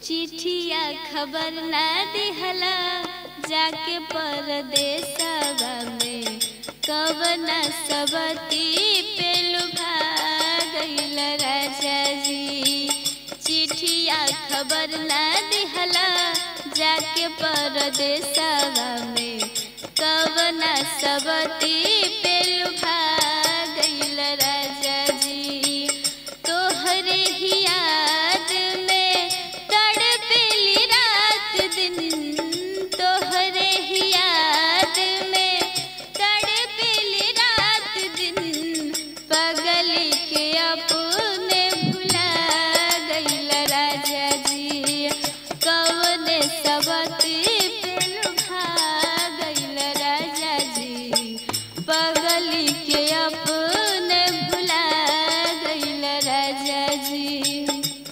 चिठिया खबर ना दिहला जाके परदेसवा में कवना सबती पे लुभा गइल राजा जी चिठिया खबर ना दिहला जाके परदेसवा में कवना सबती पे लुभा गइल राजा जी तोहरे ही याद में तड़पेली रात दिन तोहरे ही याद में तड़पेली रात दिन पगल के अपने भुला गइल राजा जी कवन सबती पे लुभा गइल राजा जी पगल के अपने भुला गइल राजा जी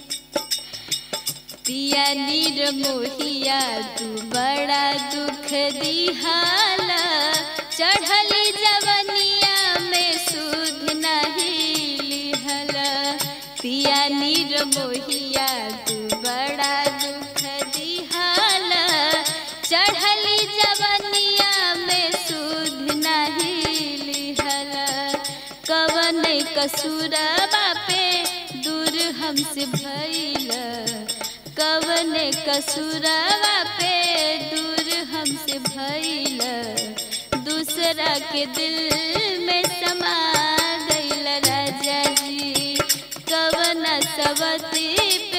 पिया नीर मोहिया तू बड़ा दुख दिहाला चढ़ली जवनिया में सुध नहीं लिहला पिया नीर मोहिया तू बड़ा दुख दिहाला चढ़ली जवनिया में सुध नहीं लिहला कवन कसूरबा पे दूर हमसे भइला कवन कसूरवा पे दूर हमसे भइला दूसरा के दिल में समा गइल राजा जी कवन सबती